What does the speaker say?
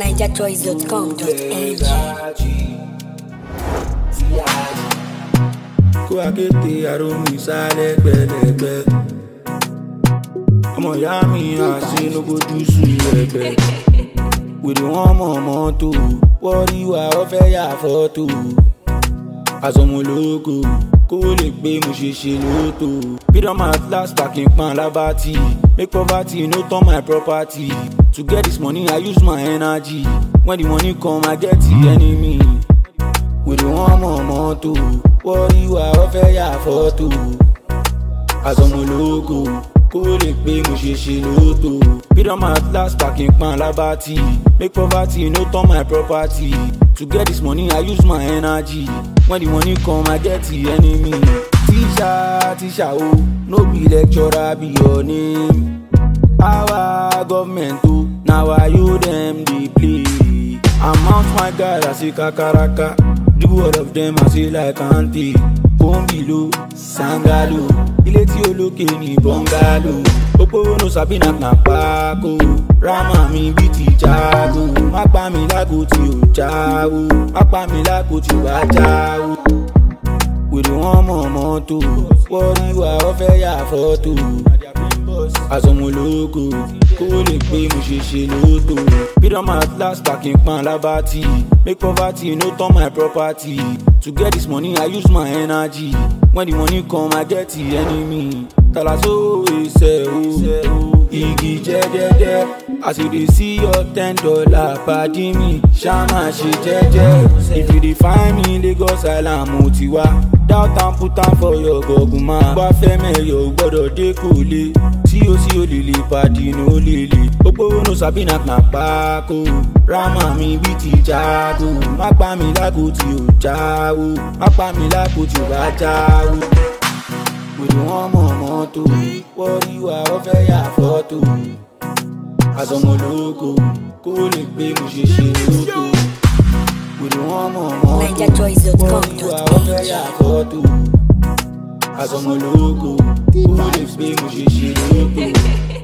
NigerChoice.com.ng kó akéde arómi sálẹ̀ gbẹ̀lẹ̀gbẹ̀ ọmọ ìyá mi àṣenogojú sùn ẹgbẹ́ wèrè wọn mọ̀ mọ́tò wọ́rí wa ó fẹ́ yà fọ́tò àsọmọlógo kó lè gbé mo ṣe ṣe lóòótọ́ freedom at last packing pan labati make poverty no turn my property to get this money i use my energy when the money come i get the enemy wèrè wọn mọ̀ mọ́tò wọ́rí wa ó fẹ́ yà fọ́tò àsọmọlógo kó lè pé mo ṣe ṣe lóòótọ́ freedom at last packing pan labati make poverty no turn my property to get this money i use my energy when the money come i get the enemy tíṣà tíṣà o no be lecturer be your name our government o na wayo dem dey play amount my guys i say kakaraka do all of them i say like ante kóńbìló sangalo ilé tí olókè ní bọ́ngálò òpópónà sabina knappako rama mi bí ti jago má pa mi lágbo tí ò jáwó má pa mi lágbo tí ò bá jáwó wèrè wọn mọ̀ mọ́tò wọ́rí wa ó fẹ́ yà fọ́tò àsọmọlógo kó lè pé mo ṣe ṣe lóòótọ́ freedom at last packing pan labati make poverty no turn my property to get this money i use my energy when the money come i get the enemy talaso ẹsẹ̀ o igi jẹ́jẹ́jẹ́ as you dey see your ten dollar padi mi ṣáma ṣe jẹ́jẹ́ if you dey find me lagos island mo ti wá doubt am put am for your gọ̀gùn máa wá fẹ́ mẹ́yọ̀ ò gbọ́dọ̀ dé kò le tí o sí o lè lè pàdé ní o lè lè òpópónà sabina knappako rama mi bí ti jago má pa mi lágbo tí o jáwó má pa mi lágbo tí o bá jáwó wèrè wọn mọ̀ mọ́tò wọ́rí wa ó fẹ́ yà fọ́tò àsọmọlógo kó lè gbé mo ṣe ṣe lóko wèrè wọn mọ̀ mọ́tò wọ́rí wa ó fẹ́ yà fọ́tò àsọmọlógo kó lè gbé mo ṣe ṣe lóko.